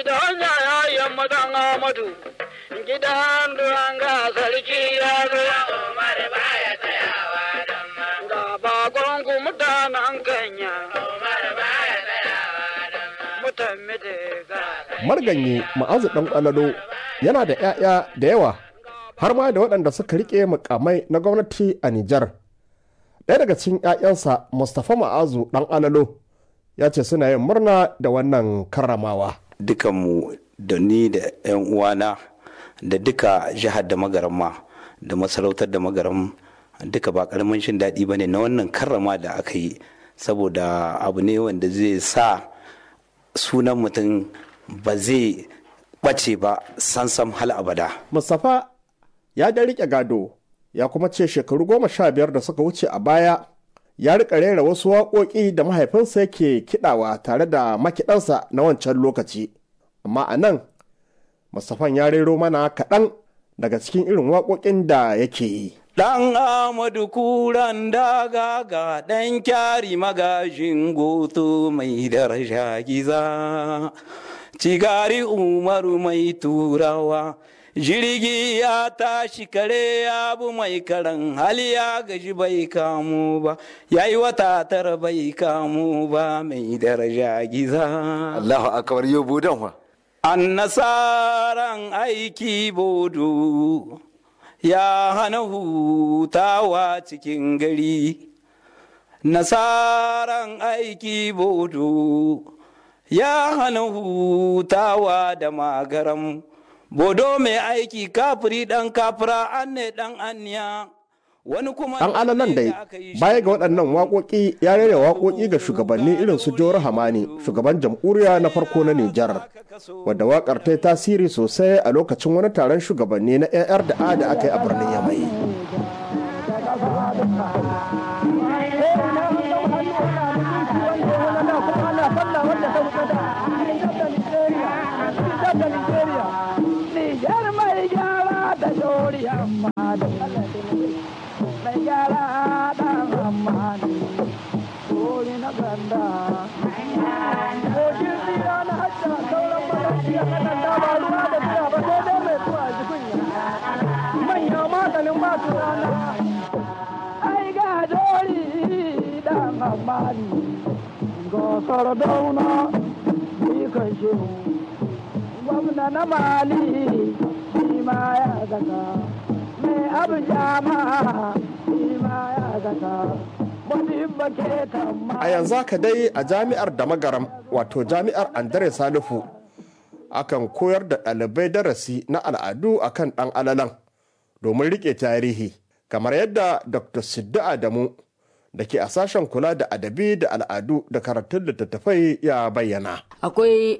gidan yaya yamma dan amadu gidan duranga sarki ya zo Umar baya tsayawa dan ma. ga bakon ku mutanen kanya Umar baya tsayawa dan ma. mutan ga marganye ma'azu ɗan ƙwalalo yana da 'ya'ya da yawa har ma da waɗanda suka riƙe mukamai na gwamnati a Nijar. Ɗaya daga cikin 'ya'yansa Mustapha Ma'azu ɗan ƙwalalo ya ce suna yin murna da wannan karramawa. dukanmu da ni da 'yan uwana da duka jihar da magaram ma da masarautar da magaram duka ba karamin shin daɗi ba ne na wannan karrama da aka yi saboda abu ne wanda zai sa sunan mutum ba zai ɓace ba sansam hal abada Mustapha ya da riƙe gado ya kuma ce shekaru goma sha biyar da suka wuce a baya ya riƙa rera wasu waƙoƙi da mahaifinsa yake kiɗawa tare da makiɗansa na wancan lokaci. Amma a nan, Mustapha ya rero mana kaɗan daga cikin irin waƙoƙin da yake yi. Ɗan Amadu kuran daga ga ɗan kyari magajin goto mai daraja giza. Cigari Umaru mai turawa, jirgi ya tashi kare ya bu mai karan hali ya gaji bai kamu ba, ya yi wata tara bai kamu ba mai daraja giza. Allahu akbar yau budan wa. An nasaran aiki bodo. ya hana hutawa cikin gari nasaran aiki bodo ya hana hutawa da magaram bodo mai aiki kafiri dan kafira an ne dan aniya wani kuma Ɗan alalan dai baya ga waɗannan waƙoƙi ya rera waƙoƙi ga shugabanni irin su Jawar Hamani shugaban jamhuriya na farko na Nijar wadda waƙar ta yi tasiri sosai a lokacin wani taron shugabanni na AR da A da aka yi a birnin Yamai. Nijar mai gyara da dori amma da mai gyara da amma dori na ganda. Kogin tsira na hajja sauran malarci a kanan dama ruwa da tsira ba sai dai mai tuwa jikunya. Manya maganin masu rana. Ai ga dori da amma Gosar dauna, ni kan shehu. gwamna na mali shi ma ya zaka mai abu jama shi ma ya zaka wani bake tamma A yanzu haka dai a jami'ar da magaram wato jami'ar Andre Salifu akan koyar da ɗalibai darasi na al'adu akan ɗan alalan domin riƙe tarihi kamar yadda Dr. Siddu Adamu da ke a sashen kula da adabi da al'adu da karatun littattafai ya bayyana. akwai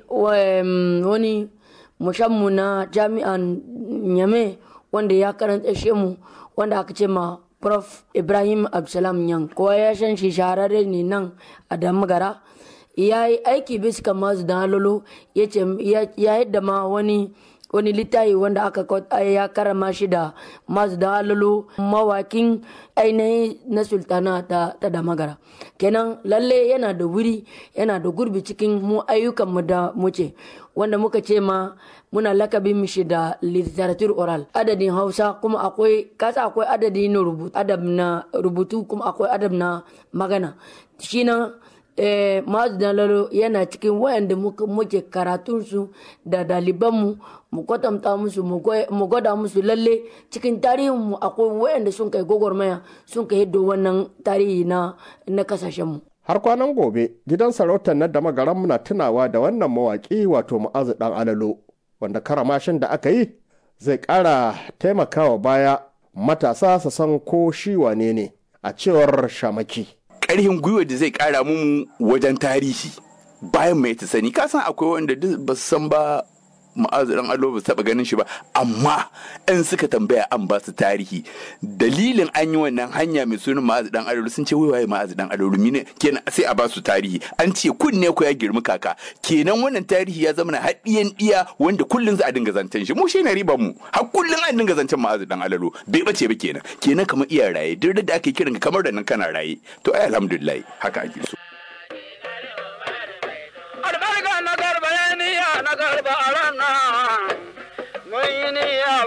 um, wani mushammu na jami'an nyame wanda ya karanta shi mu wanda aka ce ma prof ibrahim absalam yan kowa ya san shi shahararre ne nan a damagara ya yi aiki bisa kan masu da halolo ya ce ya yadda ma wani wani littafi wanda aka kwat- ya karama shi da masu da halolo mawakin ainihin na sultana ta, ta damagara kenan lalle yana da wuri yana da gurbi cikin mu ayyukan mu da muce wanda muka ce ma muna lakabin mishi da literature oral adadin hausa kuma akwai kasa akwai adadi na rubutu adab na rubutu kuma akwai adab na magana shi na eh, mazu dalalo yana cikin wayanda muka- muke karatunsu da dalibanmu mu kwatanta musu mu goy- mu gwada musu lalle cikin tarihinmu akwai wayanda sun kai gwagwarmaya sun kai hiddo wannan tarihi na na kasashenmu Har kwanan gobe gidan sarautar na da magaran muna tunawa da wannan mawaƙi wato ma'azu ɗan alalo wanda karamashin da aka yi zai ƙara taimakawa baya matasa su san ko shi wane ne a cewar shamaki. Ƙarhin gwiwa da zai ƙara mu wajen tarihi bayan mai ta sani ka san akwai wanda duk ba su san ba ma'azu dan alo ba su taɓa ganin shi ba amma in suka tambaya an ba su tarihi dalilin an yi wannan hanya mai sunan ma'azu dan alo sun ce wai waye ma'azu dan alo mine kenan sai a ba su tarihi an ce kunne ko ya girmi kaka kenan wannan tarihi ya zama na haɗiyan ɗiya wanda kullum za a dinga zancen shi mu shi ne riban mu har kullum an dinga zancen ma'azu dan alalo bai bace ba kenan kenan kamar iya raye duk da ake kiran ka kamar da nan kana raye to ai alhamdulillah haka ake so albarka na garba ya niya na garba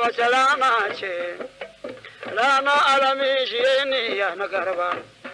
wace rana ce rana alami shi ne ya na garba